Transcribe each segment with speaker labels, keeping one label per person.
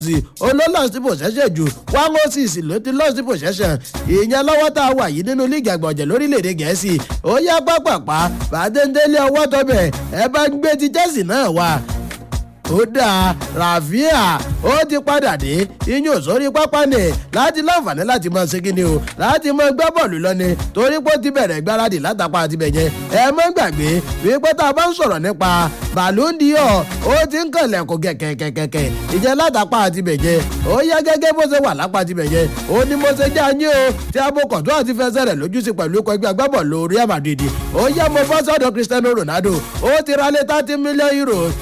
Speaker 1: olólọ́sí possession ju one oh six ló ti lọ́sí possession ìyẹn lọ́wọ́ tá a wà yìí nínú líìgì àgbọ̀jẹ̀ lórílẹ̀‐èdè gẹ̀ẹ́sì ó yá pápápá bàdéńdélé ọwọ́ tọ́bẹ̀ ẹ bá ń gbé ti Chelsea náà wá ó dáa ràfíà ó ti padà dé iyún sórí pápá ni láti láǹfààní láti máa ṣe kíni o láti máa gbá bọ́ọ̀lù lọ́ni torí pé ó ti bẹ̀rẹ̀ gbáradì látàpá àti bẹ̀yẹn ẹ má gbàgbé wípé tá a bá ń sọ̀rọ̀ nípa Ballon d'Or ó ti ń kànlẹ̀ kó kẹ̀kẹ̀kẹ̀kẹ̀ ìjẹ́ látàpá àti bẹ̀yẹn ó yá gẹ́gẹ́ bó ṣe wà lápá àti bẹ̀yẹn ó ní mo ṣe já yín o tí abokọ̀ tó àti fẹsẹ̀ rẹ̀ lójú sí pẹ̀lú ikọ̀ ẹgbẹ́ agbábọ̀ọ̀lù Real Madrid ó yá mo bọ́ sọ́dọ̀ Cristiano Ronaldo ó ti ra lé thirty million euros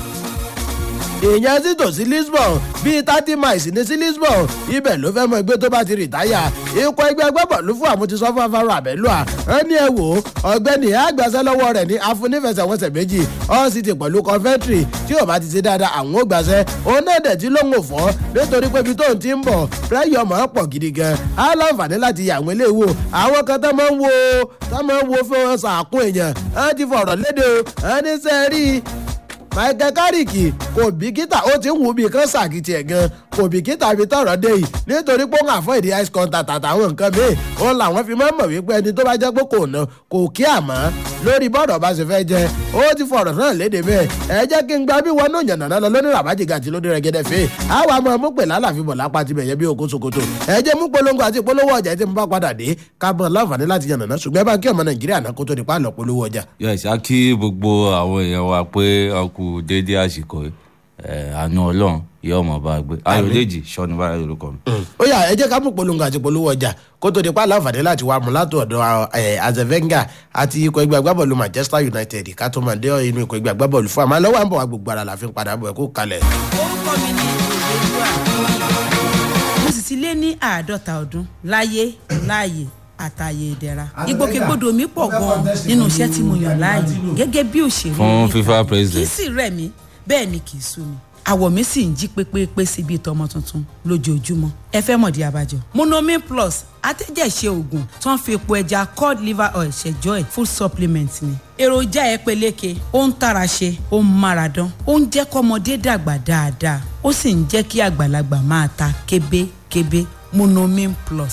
Speaker 1: ìyẹn sì tò sí Lisbon bíi thirty miles ní sí Lisbon ibẹ̀ ló fẹ́ mọ ẹgbẹ́ tó bá ti rìtáyà ikọ̀ ẹgbẹ́ agbábọ̀ọ̀lù fún àmútisọ́ fún afárá àbẹ́lúà ẹ ní ẹ wò ó ọ̀gbẹ́ni àgbàṣẹ́ lọ́wọ́ rẹ̀ ní afúnífẹsẹ̀wọnsẹ̀ méjì ọ́sìtì pẹ̀lú Coventry tí ò bá ti ṣe dáadáa àwọn ò gbàṣẹ́ òun náà dẹ̀ tí ló ń fọ́ nítorí pé ibi tóun ti ń bọ̀ pẹ́yọ̀ máa pọ̀ gidi gan á láǹfààní láti yà àwọn eléwo àwọn kan tó máa ń wo tó máa ń wo fún wọn sàkún èèyàn á ti fọ̀rọ̀ léde o á ní sẹ́ẹ̀rí michael carrick kò bìkítà ó ti ń wù mí kán sàkìtì ẹ̀ gan kò bìkítà bí tọ̀rọ̀ dé yìí nítorí pé ó ń àfọ ìdí ice contact àtàwọn nǹkan míì òun làwọn fi máa ń mọ̀ wípé ẹni tó bá jẹ́ pé kò ná kò kí àmọ́ lórí bọ́ọ̀dù ọba ṣe fẹ́ jẹ ó ti fọ̀rọ̀ náà léde bẹ́ẹ̀ ẹ jẹ́ kí n gba bí wọn náà yànnà náà lọ lónìí ràbájìgà àti lóde rẹ̀gẹ́dẹ́ fẹ́ àwa máa mú pè lálàfi bọ̀ lápá tibẹ̀ yẹ bí okó sokoto ẹ jẹ́ mú polongo àti polówó ọjà tí mo bá padà dé ká bọ̀ láǹfààní láti yànnà náà ṣùgbọ́n ẹ bá kí ọmọ nàìjíríà náà kó tó di pálọ̀ polówó ọjà.
Speaker 2: yẹ ṣá kí gbogbo àwọn èèyàn wa pé ọkù déédéé àsìkò àánú ọlọ́run yẹ ọmọ bá gbé ayọ̀dèjì sọ́ni báyà lórúkọ mi.
Speaker 1: ó yá ẹ jẹ́ ká mú polongo àti polówó ọjà kó tó di pálọ̀ àǹfààní láti wá mú látò ọ̀dọ̀ azevenga àti ikọ̀ ẹgbẹ́ agbábọ́ọ̀lù Manchester United ká tó máa dé inú ikọ̀ ẹgbẹ́ agbábọ́ọ̀lù fún àmọ́ lọ́wọ́ à ń bọ̀ wá gbogbo ara la fi ń padà bọ̀ ẹ̀ kó kalẹ̀.
Speaker 3: orúkọ mi ni ìdèdúrà mo sì ti lé ní àádọ́ta ọdún láyé láàyè àtàyè ìdẹ̀ra ìgbòkègbodò mi pọ̀ gan-an nínú iṣẹ́ tí mo yàn láàyò gẹ́gẹ́ bí òṣèré
Speaker 2: fún
Speaker 3: orí
Speaker 2: FIFA
Speaker 3: ìtàgé.
Speaker 2: president.
Speaker 3: kì í sì rẹ̀ mí bẹ́ẹ̀ ni kì í sú mi àwọ̀ mi sì ń jí pépépé sí bíi tọmọ tuntun lójoojúmọ́ ẹ fẹ́ mọ̀dí abájọ. monomin plus atẹ́jẹ̀ṣe oògùn tó ń fi epo ẹja cod liver oil ṣẹjọ́ ẹ̀ food supplement ni. èròjà ẹ peléke ó ń tara ṣe ó ń mára dán ó ń jẹ́ kọ́mọdé dàgbà dáadáa ó sì ń jẹ́ kí àgbàlagbà máa ta kébékébé monomin plus.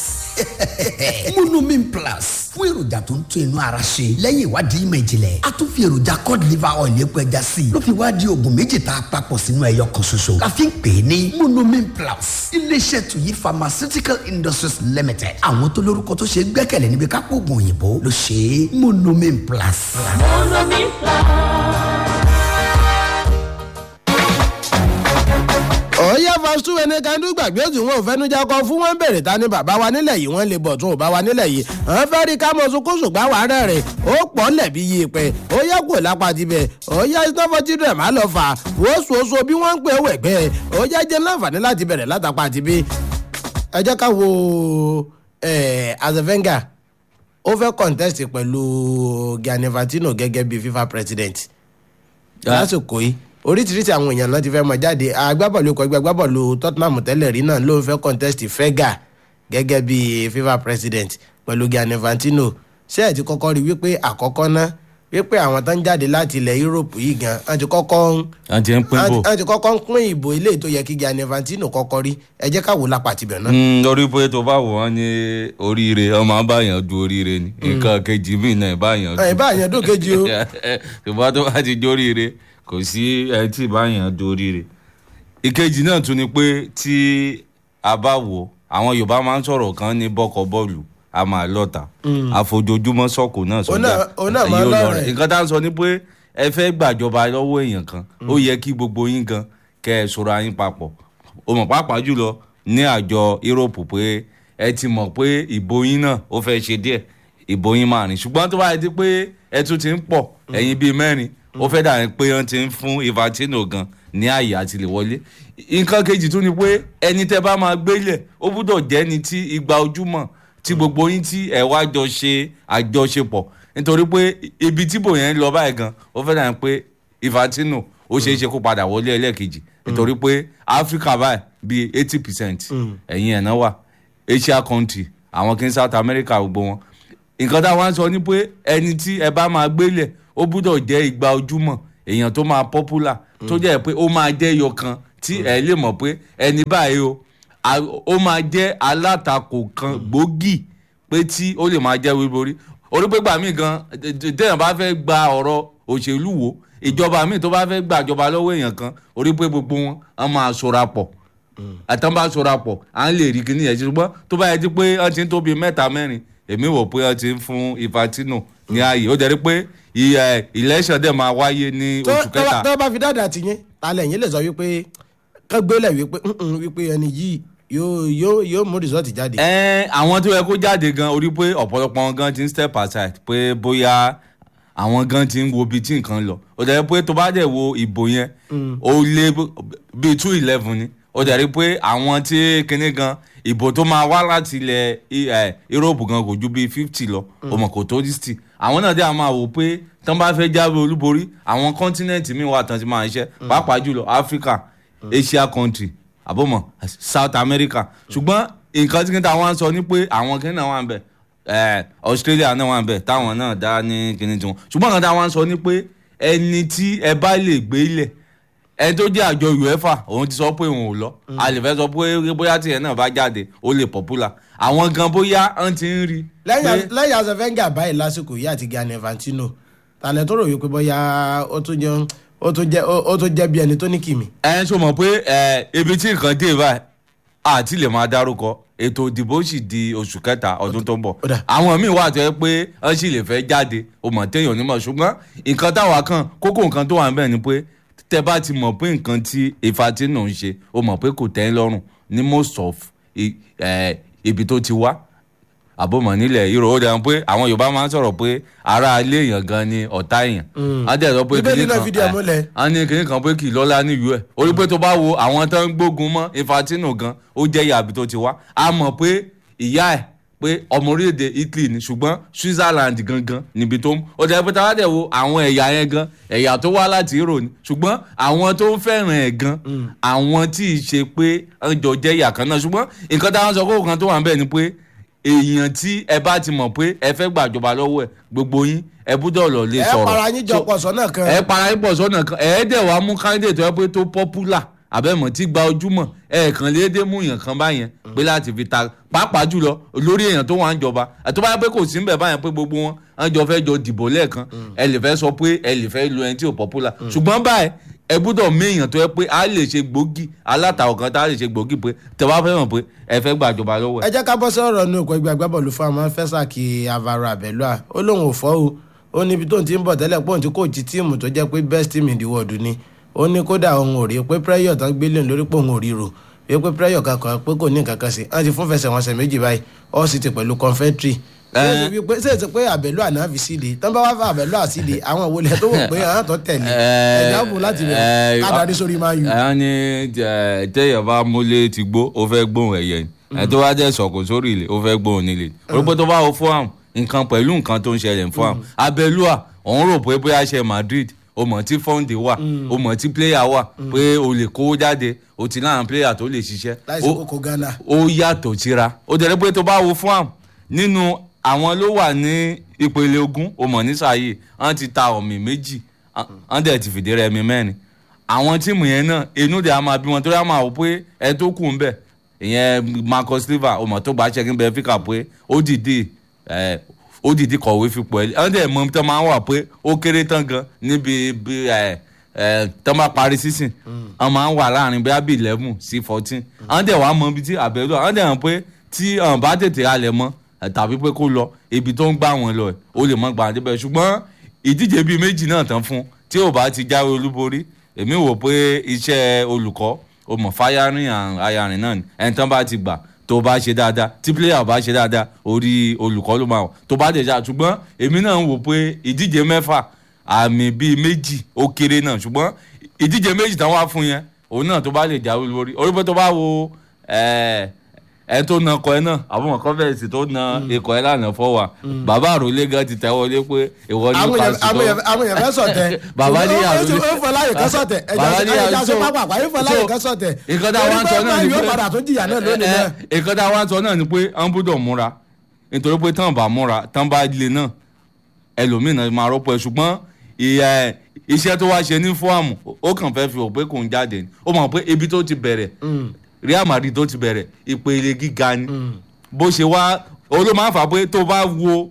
Speaker 4: monomin plus fún èròjà tó ń tún inú ara ṣe lẹ́yìn ìwádìí ìmọ̀ ìjìnlẹ̀ a tún fi èròjà cod liver oil epo ẹja sí i ló fi wá di oògùn méjì tá a papọ̀ sínú ẹyọ kan ṣoṣo la fi ń pè é ní monomin plus iléeṣẹ́ tuyi pharmaceutical industries limited àwọn tó lórúkọ tó ṣe é gbẹ́kẹ̀lé níbi kápò oògùn òyìnbó ló ṣe é monomin plus.
Speaker 1: ọ̀ọ́yá fásitì ẹni kanú gbàgbé tí wọn ò fẹnujá kọ fún wọn bèrè ta ni bàbá wa nílẹ̀ yìí wọ́n lè bọ̀ tún ò bá wa nílẹ̀ yìí àwọn fẹ́ rí ká mọ̀ sunkún ṣùgbọ́n wàá rẹ̀ rẹ̀ ó pọ̀ lẹ̀bi yí pẹ́ ó yẹ kó lápá tibẹ̀ ó yá ìsọfọ́ tí rẹ̀ má lọ fà wọ́n sòso bí wọ́n ń pè é wẹ̀gbẹ́ ó yá jẹ́ láǹfààní láti bẹ̀rẹ̀ látàpá tibí. ẹ jẹ́ ká wo azevenga ó fẹ́ contest pẹ̀lú Gianni Infantino gẹ́gẹ́ bí FIFA president lásìkò yìí oríṣiríṣi àwọn èèyàn náà ti fẹ́ mọ jáde agbábọ̀lù ikọ̀ ẹgbẹ́ agbábọ̀lù Tottenham tẹ́lẹ̀ rí náà ló ń fẹ́ contest fẹ́gà gẹ́gẹ́ bí FIFA president pẹ̀lú Gianni Infantino ṣé ẹ̀ ti kọ́kọ́ rí wípé àkọ́kọ́ náà wípé àwọn tó ń jáde láti ilẹ̀ Europe yìí gan an ti kọ́kọ́ ń
Speaker 2: a ti ń pín bò.
Speaker 1: an ti kọ́kọ́ ń pín ìbò ilé tó yẹ kí Gianni Infantino kọ́kọ́ rí ẹ jẹ́ ká wò lápá tibẹ̀ náà.
Speaker 2: Mm, lórí pé tó bá wò wọ́n ní oríire ọmọ abáyàn du oríire ni nǹkan kejì mí náà ìbáyàn du.
Speaker 1: ẹ̀ báyẹn dún kejì o
Speaker 2: ṣùgbọ́n tó bá ti jóríire kò sí ẹni tí ìbáyàn du oríire. ìkejì náà tún ni pé tí a bá wò àwọn Yorùbá máa ń sọ̀rọ̀ kan ní bọ́kọ̀ bọ́ọ̀lù a máa lọ́ta àfojoojúmọ́ sọ̀kò náà
Speaker 1: Òun náà- òun náà máa
Speaker 2: Èyí ò lọ
Speaker 1: lọ́rẹ̀.
Speaker 2: rẹ̀. nǹkan tá à ń sọ ni pé ẹ fẹ́ gbàjọba lọ́wọ́ èèyàn kan ó yẹ kí gbogbo yín gan kẹ́ ẹ sọ̀rọ̀ ayín papọ̀ o mọ̀ pàápàá jùlọ ní àjọ Europe pé ẹ ti mọ̀ pé ìbò yín náà ó fẹ́ ṣe díẹ̀ ìbò yín máa rìn ṣùgbọ́n tó bá yẹ ti pé ẹ tún ti ń pọ̀ ẹ̀yin bíi mẹ́rin ó fẹ́ dà ní pé wọ́n ti ń fún Infantino gan ní àyè àti lè wọlé nǹkan kejì tún ni pé ẹni tẹ́ bá máa gbélẹ̀ ó gbúdọ̀ jẹ́ ni tí igba ojúmọ́ tí gbogbo yín tí ẹ wá jọ ṣe àjọṣepọ̀ nítorí pé ibi tí bò yẹn ń lọ báyìí gan ó fẹ́ dà ní pé Infantino ó ṣeé ṣe kó padà wọlé ẹlẹ́ẹ̀kejì nítorí pé Áfíríkà báyìí bíi eighty percent ẹ̀yìn ẹ̀ náà wà Asia country àwọn kí n South America gbogbo wọn nǹkan táwọn á sọ ni pé ẹni tí ẹ bá máa gbélẹ̀ ó gbúdọ̀ jẹ́ igba ojúmọ́ èèyàn tó máa popular tó jẹ́ pé ó máa jẹ́ ẹyọ kan tí ẹ lè mọ̀ pé ẹni báyìí o a- ó máa jẹ́ alátakò kan gbòógì pé tí ó lè máa jẹ́ wíborí orí pé gbà mí gan téèyàn bá fẹ́ gba ọ̀rọ̀ òṣèlú wo ìjọba míì tó bá fẹ́ gbàjọba lọ́wọ́ èèyàn kan orí pé gbogbo wọn á máa ṣọ́ra pọ̀ àtàn bá ṣọ́ra pọ̀ à ń lè rí kíní yẹn ṣùgbọ́n tó bá yẹ ti pé wọ́n ti ń tóbi mẹ́ta mẹ́rin èmi wò pé wọ́n ti ń fún Infantino ní ààyè ó jẹ́ rí pé ìyẹ- election dẹ̀ máa wáyé ní
Speaker 1: tó
Speaker 2: oṣù
Speaker 1: tó bá-
Speaker 2: kẹta
Speaker 1: tó bá fi dáadáa ti yín talẹ̀ yín lè sọ wípé kán gbélé wípé "Mm-mm, wípé ẹni yìí yóò yóò yóò mú rìsọ́ọ̀tì jáde.
Speaker 2: ẹ àwọn tó yẹ kó jáde gan orí pé ọ̀pọ̀lọpọ̀ wọn gan ti ń step aside pé bóyá àwọn gan ti ń wo ibi tí nǹkan lọ ó dẹ̀ rí pé tó bá dẹ̀ wo ìbò yẹn ó lé bíi two eleven ni ó dẹ̀ rí pé àwọn tí kinní gan ìbò tó máa wá láti ilẹ̀ I- ẹ, Europe gan kò ju bíi fifty lọ ọmọ kò tó sixty àwọn náà dẹ̀ á máa wò pé tán bá fẹ́ jáwé olúborí àwọn kọ́ńtínẹ̀ntì míì wà tán ti máa ṣiṣẹ́ pàápàá jùlọ Africa Asia country àbọ̀mọ̀ South America ṣùgbọ́n nǹkan tí kìnìún àwọn sọ ni pé àwọn kìnìún náà wà ń bẹ̀ ẹ̀ Australia náà wà ń bẹ̀ táwọn náà dá ní kìnìún tiwọn ṣùgbọ́n nǹkan tí àwọn sọ ni pé ẹni tí ẹ bá lè gbé ilẹ̀ ẹni tó jẹ́ àjọ UEFA òun ti sọ pé òun ò lọ a lè fẹ́ sọ pé bóyá tiẹ̀ náà bá jáde ó lè popular àwọn gan bóyá wọ́n ti ń rí
Speaker 1: lẹ́yìn lẹ́yìn azẹ́fẹ́ngà báyìí lásìkò yìí àti Gianni Infantino talẹ̀ tó rò wípé bóyá ó tún jẹ́ ó tún jẹ́ ó tún jẹ́ bí ẹni tó ní kìmí.
Speaker 2: ẹ ṣó mọ̀ pé ẹ ibi tí nǹkan dé báyìí àti lè máa dárúkọ ètò ìdìbò sì di oṣù kẹta ọdún tó ń bọ̀
Speaker 1: Ó dà.
Speaker 2: àwọn míì wà tó yẹ pé wọ́n sì lè fẹ́ jáde o mọ̀ téèyàn onímọ̀ ṣùgbọ́n nǹkan táwa kan kókó nǹkan tó wà ń bẹ̀ ni pé tẹ bá ti mọ̀ pé nǹkan tí Infantino ń ṣe o mọ̀ pé kò tẹ́ ń lọ́rùn ní most of i- ẹ, ibi tó ti wá àbọ̀mọ̀ nílẹ̀ Europe ó dẹ̀ pé àwọn Yorùbá máa ń sọ̀rọ̀ pé ara ilé èèyàn gan ni ọ̀tá èèyàn á dẹ̀ sọ pé
Speaker 1: Bíbélì
Speaker 2: kinní
Speaker 1: náà
Speaker 2: kan,
Speaker 1: fìdí ẹ̀
Speaker 2: ẹ,
Speaker 1: múlẹ̀.
Speaker 2: a ní kinní kan pé kì í lọ́lá nílùú ẹ̀ orí pé tó bá wo àwọn tó ń gbógun mọ́ Infantino gan ó jẹ́ ìyá àbí tó ti wá a mọ̀ pé ìyá ẹ̀ pé ọmọ orílẹ̀-èdè Italy ni ṣùgbọ́n Switzerland gangan níbi tó ń ó jẹ́ pé táwa dẹ̀ wo àwọn ẹ̀yà yẹn gan ẹ̀yà tó wá láti Euro ni ṣùgbọ́n àwọn tó ń fẹ́ràn ẹ̀ gan àwọn tí ì ṣe pé ń jọ jẹ́ ìyà kan náà ṣùgbọ́n nǹkan táwọn sọ kókò kan tó wà ń bẹ̀ ni pé èèyàn tí ẹ bá ti mọ̀ pé ẹ fẹ́ gbàjọba lọ́wọ́ ẹ̀ gbogbo yín ẹ búdọ̀ lọ lè
Speaker 1: ẹ
Speaker 2: sọ̀rọ̀
Speaker 1: para yín jọ pọ̀ sọ́nà kan.
Speaker 2: ẹ para yín pọ̀ sọ́nà kan ẹ dẹ̀ wá mú candidate tó yẹ pé tó popular àbẹ̀mọ̀ tí gba ojúmọ̀ ẹ kàn lédè mú èèyàn kan báyẹn pé láti fi ta pàápàá jùlọ lórí èèyàn tó wà ń jọba àti báyà pé kò sí níbẹ̀ báyẹn pé gbogbo wọn wọn jọ fẹ́ jọ dìbò lẹ́ẹ̀kan ẹ lè fẹ́ sọ pé ẹ lè fẹ́ lo ẹni tí ò popular ṣùgbọ́n báyìí ẹ gbúdọ̀ mú èèyàn tó yẹ pé a lè ṣe gbòógì alátakò kan tá a lè ṣe gbòógì pé tẹ bá fẹ́ mọ̀ pé ẹ fẹ́ gbàjọba lọ́wọ́ ẹ.
Speaker 1: ẹ jẹ́ ká bọ́ sọ̀rọ̀ nínú ikọ̀ ẹgbẹ́ agbábọ́ọ̀lù fún àwọn fẹ́sàkì Alvaro Abelua ó lóun ò fọ́ o ó níbi tóun ti ń bọ̀ tẹ́lẹ̀ pé òun ti kóòtù tíìmù tó jẹ́ pé best team in the world ni ó ní kódà òun ò rí pé prẹ́yọ̀ tán gbélé lórí pé òun ò rí rò pé pé prẹ́yọ̀ kankan pé kò ní nǹkan kan sí wọ́n ti fún fẹsẹ̀wọnsẹ̀ méjì báyìí ó sì ti pẹ̀lú confetti ṣé èsì pé Abelua náà fi síde tán bá wá fún Abelua síde àwọn òwòlẹ̀ tó wò pé àwọn tó tẹ̀lé ẹ̀dá bò láti rẹ̀ ká darí sórí máa yù.
Speaker 2: ẹ ní ẹ, téèyàn bá múlé ti gbó ó fẹ́ gbóhùn ẹ̀yẹ ni ẹ tó bá jẹ́ sọ̀kò sórí ilé ó fẹ́ gbóhùn nílé orúkọ tó bá wo fún àwọn nǹkan pẹ̀lú nǹkan tó ń ṣẹlẹ̀ fún àwọn Abelua òun rò pé bóyá ṣe Madrid o mọ̀ tí fọ́ǹdì wà o mọ̀ tí pléyà wà pé o lè kówó jáde o ti láwọn pléyà tó lè ṣiṣẹ́
Speaker 1: láìsí
Speaker 2: Ó-
Speaker 1: kókó Ghana.
Speaker 2: ó yàtọ̀ síra ó jẹ́ pé tó bá wo fún àwọn nínú àwọn ló wà ní ìpele ogún o mọ̀ ní sàyè wọ́n ti ta ọ̀mì méjì wọ́n dẹ̀ ti fìdí rẹmi mẹ́rin àwọn tíìmù yẹn náà inú dẹ̀ á máa bí wọn torí á máa wò pé ẹ tó kù ń bẹ̀ ìyẹn Marcus Silva o mọ̀ tó gba ṣẹ́gun Benfica pé ó dìde ẹ̀ ó dìde kọ̀wé fipò ẹ̀ wọ́n dẹ̀ mọ̀ tó máa ń wà pé ó kéré tán gan níbi bí ẹ̀ ẹ̀ tó máa parí sísìn wọ́n máa ń wà láàrin bóyá bíi eleven sí fourteen wọ́n dẹ̀ wá mọ ibi tí Abelua wọ́n dẹ̀ mọ̀ pé tí wọ́n bá tètè halẹ̀ mọ́ ẹ̀ tàbí pé kó lọ ibi tó ń gbà wọ́n lọ ẹ̀ ó lè mọ́ gbà débẹ̀ ṣùgbọ́n ìdíje bíi méjì náà tán fún tí ò bá ti jáwé olúborí èmi wò pé iṣẹ́ olùkọ́ o mọ̀ fáyárìn ayarin náà ni ẹni tán bá ti gbà tó bá ṣe dáadáa tí pílẹ̀yà bá ṣe dáadáa orí olùkọ́ ló máa wọ̀ tó bá dẹ̀ ṣá ṣùgbọ́n èmi náà ń wò pé ìdíje mẹ́fà àmì bíi méjì ó kéré náà ṣùgbọ́n ìdíje méjì tán wá fún yẹn òun náà tó bá lè jáwé olúborí orí pé tó bá wo ẹ ẹ tó na ọkọ ẹ náà àwọn kọfẹsì tó na ikọ̀ ẹ lánàá fọwà bàbá àròlé gan ti tẹ̀wọ́ lé pé ìwọ ní
Speaker 1: àwọn èèyàn-
Speaker 2: pàṣẹ
Speaker 1: àwọn èèyàn- àwọn èèyàn fẹ́ sọ̀tẹ̀.
Speaker 2: Bàbá ní
Speaker 1: Ó- ó-
Speaker 2: àròlé.
Speaker 1: ó fọ láyè kan sọ̀tẹ̀
Speaker 2: Bàbá ní
Speaker 1: ẹ̀já
Speaker 2: àròlé.
Speaker 1: ṣe pápá àpá yóò fọ láyè
Speaker 2: So,
Speaker 1: kan sọ̀tẹ̀.
Speaker 2: nǹkan tá a wá ń sọ náà ni
Speaker 1: yóò
Speaker 2: pé
Speaker 1: padà tó jìyà náà lónìí náà.
Speaker 2: nǹkan tá a wá ń sọ náà ni pé wọ́n gbọ́dọ̀ múra nítorí pé tán bá múra tán bá le náà ẹlòmíràn máa rọ́pò ẹ̀ ṣùgbọ́n ìyà iṣẹ́ tó wá ṣe ní fọ́ọ̀mù ó kàn fẹ́ fi hàn pé kò ń jáde ni ó mọ̀ pé ibi tó ti bẹ̀rẹ̀ Real Madrid tó ti bẹ̀rẹ̀ ìpele gíga ni bó ṣe wá olú máa ń fà pé tó bá wo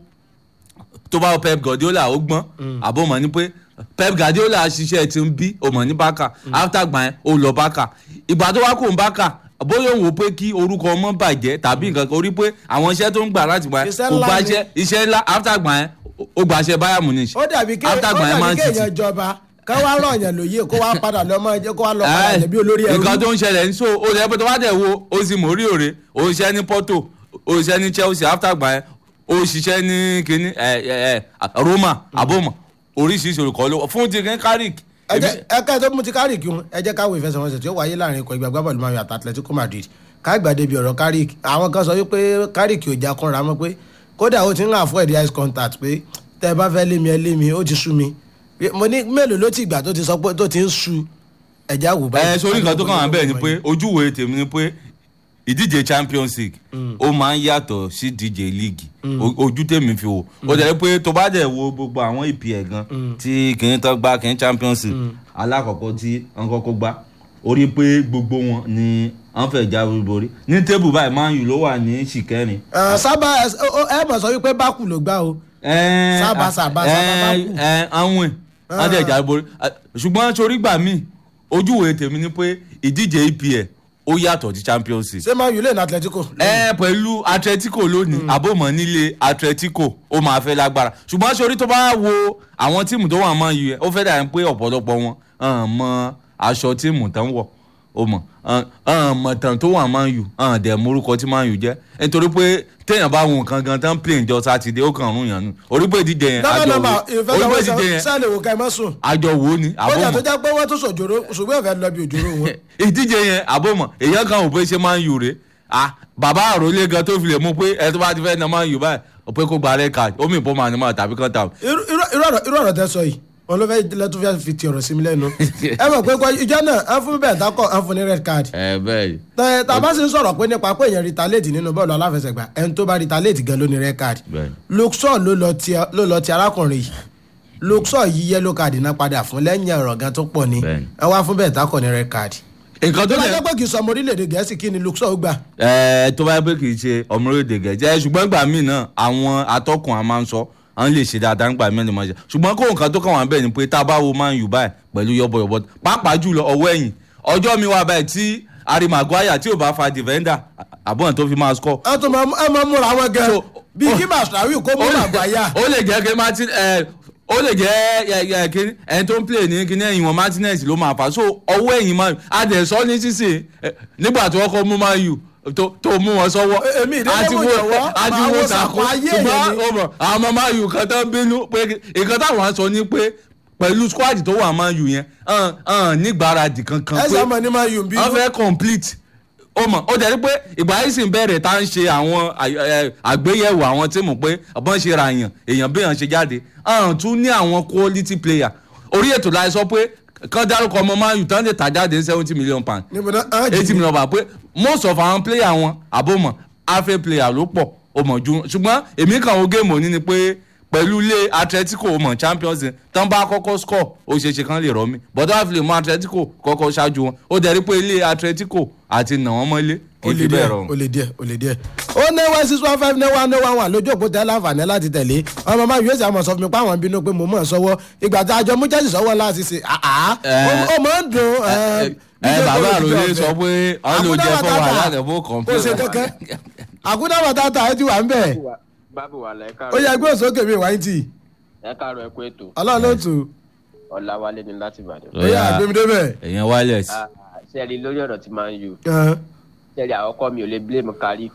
Speaker 2: tó bá wo Pep Guardiola ó gbọ́n àbó mọ̀ ní pé Pep Guardiola ṣiṣẹ́ ti ń bí ó mọ̀ ní Barca after gbà yẹn ó lọ Barca ìgbà tó wá kò ń Barca bóyá òun wò pé kí orúkọ ọmọ bàjẹ́ tàbí nǹkan kan orí pé àwọn iṣẹ́ tó ń gbà láti gbà yẹn
Speaker 1: Iṣẹ́
Speaker 2: kò
Speaker 1: ńlá
Speaker 2: gba
Speaker 1: ni.
Speaker 2: iṣẹ́ iṣẹ́ ńlá after gbà yẹn ó gbàṣẹ Bayern Munich
Speaker 1: ó dàbí ké ó
Speaker 2: after gbà yẹn Man
Speaker 1: dàbí
Speaker 2: City
Speaker 1: kéèyàn jọba ká wá ràn yàn lóye kó wá padà lọ mọ ẹjẹ kó wá lọ padà
Speaker 2: Ẹ,
Speaker 1: jẹ bí olórí ẹrú
Speaker 2: nǹkan tó ń ṣẹlẹ̀ ní so o lè pẹ́ tó bá dẹ̀ wo o sì mọ̀ orí òre o ṣiṣẹ́ ní Porto o ṣiṣẹ́ ní Chelsea after gbà yẹn o ṣiṣẹ́ ní kíní ẹ ẹ ẹ Roma aboma oríṣiríṣi olùkọ́ ló fún ti kíní Carrick
Speaker 1: ẹ jẹ́ ẹ ká tó mú ti Carrick un ẹ jẹ́ káwọ ìfẹsẹ̀wọnsẹ̀ tí ó wáyé láàrin ikọ̀ ìgbà gbábọ́ọ̀lù Man U àti Atletico Madrid káàgbà débi ọ̀rọ̀ Carrick àwọn kan sọ wípé Carrick ò já kúnra mọ́ pé kódà ó ti ń avoid eye contact pé tẹ́ ẹ bá fẹ́ lé mi ẹ lé mi ó ti sú mi mo ní mélòó ló ti gbà tó ti sọ pé tó ti ń sú ẹ̀já wò báyìí.
Speaker 2: ẹ sórí nǹkan tó kàn wá bẹ́ẹ̀ ni pé ojúwe tèmi ni pé ìdíje Champions League ó máa ń yàtọ̀ sí ìdíje league O- ojú tèmi fi wò ó dẹ̀ pé tó bá dẹ̀ wo gbogbo àwọn EPL gan tí kìíní tó gbá kìíní Champions League alákọ̀ọ́kọ́ tí wọ́n kọ́kọ́ gbá orí pé gbogbo wọn ni wọ́n fẹ́ jáwé borí ní tébù báyìí Man U ló wà ní ṣìkẹ́rin
Speaker 1: Ẹ, sábà ẹ ẹ mọ̀ sọ wípé bákù ló gbá o
Speaker 2: Ẹ́ẹ́,
Speaker 1: Sábà, sábà, sábà,
Speaker 2: ẹ́ẹ́,
Speaker 1: bá kù.
Speaker 2: ẹ́ẹ́, àwọn wọn tẹ̀ jáde borí Ah, ṣùgbọ́n torí gbà mí ojúwe tèmi ni pé ìdíje EPL ó yàtọ̀ sí Champions League
Speaker 1: ṣé Man U lè ní Atletico.
Speaker 2: ẹ pẹ̀lú Atletico lónìí àbòmọ̀ nílé Atletico ó máa fẹ́ lágbára ṣùgbọ́n sórí tó bá wo àwọn tíìmù tó wà máa yù ẹ́ ó fẹ́ dàbí pé ọ̀pọ̀lọpọ̀ wọn hàn mọ aṣọ tíìmù tán wọ̀ ó mọ̀ hàn mọ̀ tán tó wà máa yù hàn dẹ̀ morúkọ tí máa yù jẹ́ nítorí pé téèyàn bá wo nǹkan gan tán plane jọ sátidé ó kàn rún yàn nù orí pé ìdíje yẹn
Speaker 1: nọ́mbà
Speaker 2: àjọ
Speaker 1: nọ́mbà
Speaker 2: wo orí pé ìdíje
Speaker 1: ìfẹsẹ̀wọnsẹ̀
Speaker 2: yẹn
Speaker 1: sẹ́ẹ̀lì wò ká ẹ má sùn.
Speaker 2: àjọ wo ni
Speaker 1: ó jà tó
Speaker 2: àbòmọ̀
Speaker 1: jẹ́ pé wọ́n tún sòjòrò ṣùgbọ́n ìfẹ́ lọ bí òjòrò wọn.
Speaker 2: ìdíje yẹn àbọ̀mọ̀ èèyàn kan ò pé ṣe máa ń yù rè ah bàbá àròlé gan tó fi lè mú pé ẹ tó bá ti fẹ́ na máa ń yù báyìí ò pé kó gba red card ó mì pọ́ máa ní máa tàbí kan tà.
Speaker 1: irú irú- irú ọ̀rọ̀ irú ọ̀rọ̀ tẹ sọ yìí wọn ló fẹ́ lẹ́tún fẹ́ fi ti ọ̀rọ̀ sí mi lẹ́nu. ẹ mọ̀ pé kọ́ ìjọ náà ẹ fún bẹ́ẹ̀ dákọ̀ ẹ fún ní red card.
Speaker 2: ẹ bẹ́ẹ̀ ni
Speaker 1: tẹ tàbá sì ń sọ̀rọ̀ pé nípa pé èèyàn retaliate nínú bọ́ọ̀lù aláfẹsẹ̀gbá ẹni tó bá retaliate gan ló ní red card.
Speaker 2: Bẹ́ẹ̀ni.
Speaker 1: luxor ló lọ ti ló lọ ti arákùnrin yìí luxor yí yellow card náà padà fún lẹ́yìn ọ̀rọ̀ gan tó pọ̀ ni
Speaker 2: Bẹ́ẹ̀ni.
Speaker 1: ẹ wá fún bẹ́ẹ̀ dákọ̀ ní red card.
Speaker 2: nǹkan
Speaker 1: tó
Speaker 2: tó
Speaker 1: bá
Speaker 2: lè
Speaker 1: jẹ́ pé kì í sọ ọmọ orílẹ̀-èdè gẹ̀ẹ́sì kí ni luxor gbà.
Speaker 2: ẹ tó bá yẹ pé kì í ṣe ọmọ orílẹ̀-èdè gẹ̀ẹ́jẹ́ ṣùgbọ́n gbà míì náà àwọn atọ́kùn a máa ń sọ àwọn lè ṣe dáadáa nígbà míì lè máa ṣe ṣùgbọ́n kó nǹkan tó kàn wá bẹ́ẹ̀ ni pé tá a bá wo Man U báyìí pẹ̀lú yọ̀bọ̀yọ̀bọ̀ pàápàá jùlọ ọwọ́ ẹ̀yìn ọjọ́ mi wà báyìí tí Harry Maguire tí ò bá fa defender àbọ̀n tó fi máa score
Speaker 1: ẹ tún máa ẹ máa múra wọn gẹ
Speaker 2: So,
Speaker 1: bí kí màsàwí kó mú àgbáyà.
Speaker 2: ó lè jẹ́ kí martin ẹ ó lè jẹ́ ẹ ẹ kí ẹni tó ń play ní kíní ẹ̀yìn wọn martinez ló máa fà so ọwọ́ ẹ̀yìn man u adẹ̀sọ́ ní sísè ẹ, nígbà tí wọ́n kọ́ mú man u tó tó mú wọn sọ́wọ́
Speaker 1: E- èmi ìdílé
Speaker 2: àti
Speaker 1: mo
Speaker 2: wo
Speaker 1: jọ̀wọ́,
Speaker 2: àti
Speaker 1: máa
Speaker 2: wo
Speaker 1: wo
Speaker 2: sàkó
Speaker 1: sàkó ayé
Speaker 2: ṣùgbọ́n
Speaker 1: èèyàn ni.
Speaker 2: ó mọ̀ àwọn ọmọ man u kan tó ń bínú pé nǹkan táwọn sọ ni pé pẹ̀lú squad tó wà man u yẹn hàn hàn nígbàradì kankan
Speaker 1: ẹ
Speaker 2: pé
Speaker 1: sọ ma ní máa yùn bí.
Speaker 2: wọ́n fẹ́ complete ó mọ̀ ó jẹ́ pé ìgbà yìí sì ń bẹ̀rẹ̀ tá à ń ṣe àwọn à- ẹ, àgbéyẹ̀wò àwọn tíìmù pé ọ̀bọ̀n ṣe ra èèyàn èèyàn bí èèyàn ṣe jáde àwọn tún ní àwọn quality player orí ètò láì sọ pé kán dárúkọ ọmọ Man U tán lè tà jáde ní seventy million pound
Speaker 1: níbo náà á jì
Speaker 2: eighty million pound pé most of àwọn player wọn àbòmọ̀ afẹ́ player ló pọ̀ ó mọ̀ ju ṣùgbọ́n èmi kàn ó géèmù òní ni pé pẹ̀lú ilé Atletico ó mọ̀ Champions League tán bá kọ́kọ́ score ó ṣeé ṣe kán lè rọ́ mi bọ́dọ̀ àfi lè mú Atletico kọ́kọ́ ṣáájú wọn ó dẹ̀ rí pé ilé Atletico àti nà wọ́n mọ́lé kì
Speaker 1: ó
Speaker 2: í
Speaker 1: lè
Speaker 2: fi bẹ́ẹ̀
Speaker 1: díẹ̀
Speaker 2: rọrùn.
Speaker 1: ó lè díẹ̀ ó lè díẹ̀. ó ní one six one five ní one ní one one lójú òpó tẹ láǹfààní láti tẹ̀lé ọmọ máa yóò ṣe àmọ̀ sọ fún mi pé àwọn bínú pé mo mọ̀ ọ́ sọ́wọ́ ìgbà tí àjọ mú Chelsea sọ́wọ́ láti ṣe àá
Speaker 2: Ẹ.
Speaker 1: ó máa ń dùn.
Speaker 2: ẹ ẹ bàbá àròlé sọ pé ọ̀n ló jẹ fún wa ládàbò
Speaker 1: kò ṣe
Speaker 2: kọ̀ǹpútà.
Speaker 1: kankan àkúdà bàtàtà ẹ ti wà ń bẹ̀
Speaker 5: bábù wà lẹ́ka
Speaker 1: ó yẹ gbé òsókè mi wáyé tì
Speaker 5: ẹ káàárọ̀ ẹ kú ètò
Speaker 1: ọlọ́run ló tù
Speaker 5: ọ̀làwálé ni láti ìbàdàn.
Speaker 1: ó yà àgbémidébẹ̀.
Speaker 2: èèyàn wireless.
Speaker 5: Ah, sẹ́ẹ̀rì lórí ọ̀rọ̀ tí máa ń yù sẹ́ẹ̀rì àkọ́kọ́ mi ò lè blame Carrick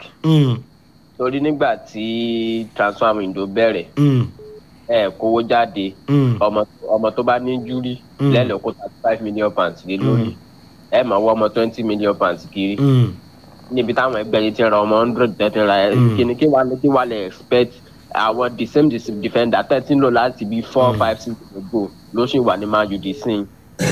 Speaker 5: torí nígbà tí transfer window bẹ̀rẹ̀ ẹ kówó jáde ọmọ ọmọ tó bá ní júrí
Speaker 1: Mm.
Speaker 5: lẹ́lẹ̀ kó thirty five million pounds lé lórí ẹ máa wọ ọmọ twenty million pounds kiri níbi táwọn ẹgbẹ́ yìí ti ra ọmọ hundred tẹ́tí ra ẹ
Speaker 1: Mm.
Speaker 5: kíni kí wàá kí wàá lè expect àwọn the same dis- defender thirty lò láti bí four five six ago ló sì wà ní Man U di sin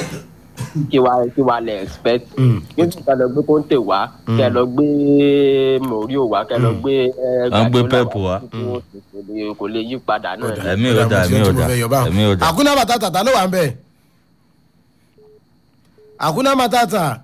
Speaker 5: kí wàá kí wàá lè expect
Speaker 1: Mm.
Speaker 5: kí n kẹ́ lọ gbé Conte wá kẹ́ lọ gbé Mourinho wá kẹ́ lọ gbé ẹ,
Speaker 2: Wọ́n gbé
Speaker 5: Guardiola
Speaker 2: Pep wá.
Speaker 5: kò lè- kò lè yí padà náà
Speaker 2: Ẹ̀mí ò dá, ẹ̀mí ò dá, ẹ̀mí ò dá.
Speaker 1: àkúnná bàtàtà ta ló wà ń bẹ̀ àkúná matata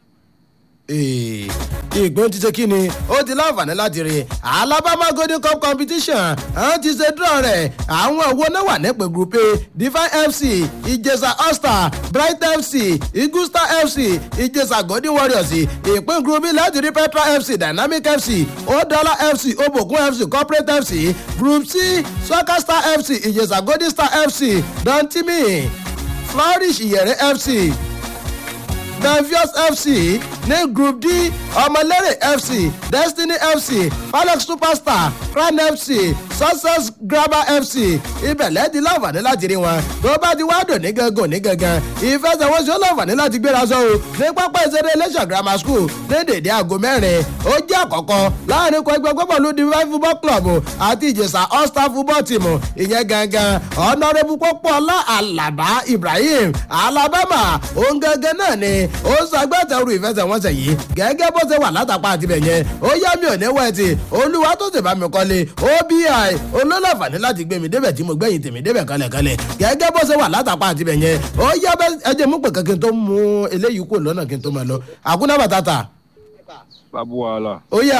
Speaker 1: ìgbóhùn ti ṣe kí ni ó ti láǹfààní láti rí alabama golden cup competition àwọn ti ṣe dúró rẹ̀ àwọn owó náà wà nípìn group a divine fc ìjẹsà all-star bright fc igusta fc ìjẹsà golden warriors ìpín group b láti rí petra fc dynamic fc odola fc obokun fc corporate fc group c soccer star fc ìjẹsà golden star fc dantimi flourish ìyẹ̀rẹ̀ fc Danvios FC ní Group D Ọmọlẹ́rẹ̀ FC Destiny FC Alex Superstar Crown FC Success Grabber FC ibẹ̀ lẹ́ẹ̀dí láǹfààní láti rí wọn tó bá ti wá dùn ní gangan ní gangan ìfẹsẹ̀wọnsẹ̀ ó láǹfààní láti gbéra sọ o ní pápá ìṣeré Iléṣà Grammar School ní dèdè aago mẹ́rin ó jẹ́ àkọ́kọ́ láàrin ikọ̀ ẹgbẹ́ gbọ́bọ̀lù Divine Football Club àti Ìjẹ̀ṣà All Star Football Team ìyẹn gangan ọ̀nàrẹ́bù pọ́pọ́lá Àlàbá Ibrahim Alabama òun gangan náà ni ó ń ṣagbátẹrù ìfẹsẹ̀wọnsẹ̀ yìí gẹ́gẹ́ bó ṣe wà látàpá àtibẹ̀ yẹn ó yá mi ò ní wẹ̀tì olúwa tó ti bá mi kọ́lé obi olólàfààní láti gbé mi débẹ̀ tí mo gbẹ̀yìn tèmi débẹ̀ kalẹ̀kalẹ̀ gẹ́gẹ́ bó ṣe wà látàpá àtibẹ̀ yẹn ó yá ẹjẹ̀ mú pè kankan tó mú eléyìí kò lọ́nà kí n tó máa lọ àkúná bàtàtà.
Speaker 6: babu wàhálà
Speaker 1: ó yà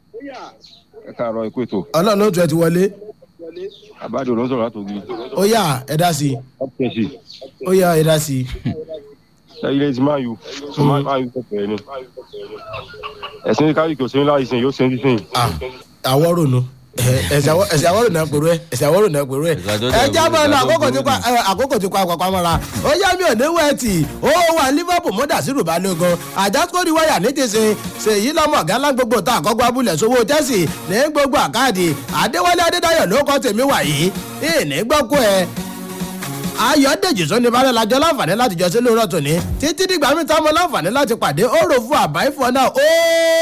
Speaker 6: ẹ káàárọ̀ ikú ètò
Speaker 1: ọlọ́run ló tún ẹ ti wọlé
Speaker 6: àbájọ ló ń sọ̀rọ̀ látògì
Speaker 1: ó yà ẹ dá sí i
Speaker 6: ọ́pẹ́sì
Speaker 1: ó yà ẹ dá sí i.
Speaker 6: ilé ti máa yù so máa yù pẹ̀pẹ̀ ni ẹ̀sìn káyọ̀ kò sẹ́yìn láì sìn yóò sẹ́yìn sìn.
Speaker 1: Ah, àwọ̀ rònú ẹsẹ àwọrò náà pèrú ẹ ẹsẹ àwọrò náà pèrú ẹ
Speaker 2: Ìgbà tó
Speaker 1: ẹ
Speaker 2: dẹ̀
Speaker 1: jábọ̀
Speaker 2: ìgbà
Speaker 1: náà
Speaker 2: tó
Speaker 1: àkókò tí
Speaker 2: burú
Speaker 1: kò àkókò tí kò àpapọ̀ mọ́ra ó yá mi ò ní wẹ́ẹ̀tì ó wà liverpool mọ́dà sí rúbalógun àjàsíkòrí wáyà ní ti sin ṣèyí lọ́mọ gánlá gbogbo tá àkọ́kọ́ abúlé sówó chelsea ní gbogbo àkáàdì àdéwálé adédáyọ̀ ló kọ́ tèmi wà yìí ìní gbọ́kú ẹ ayọ̀dèjì sọ́ni balẹ̀ lajọ láǹfààní láti jọ sí lóòrọ̀ tòní títí dìgbà mi táwọn láǹfààní láti pàdé ó rò fún àbáyé fún ọ náà ó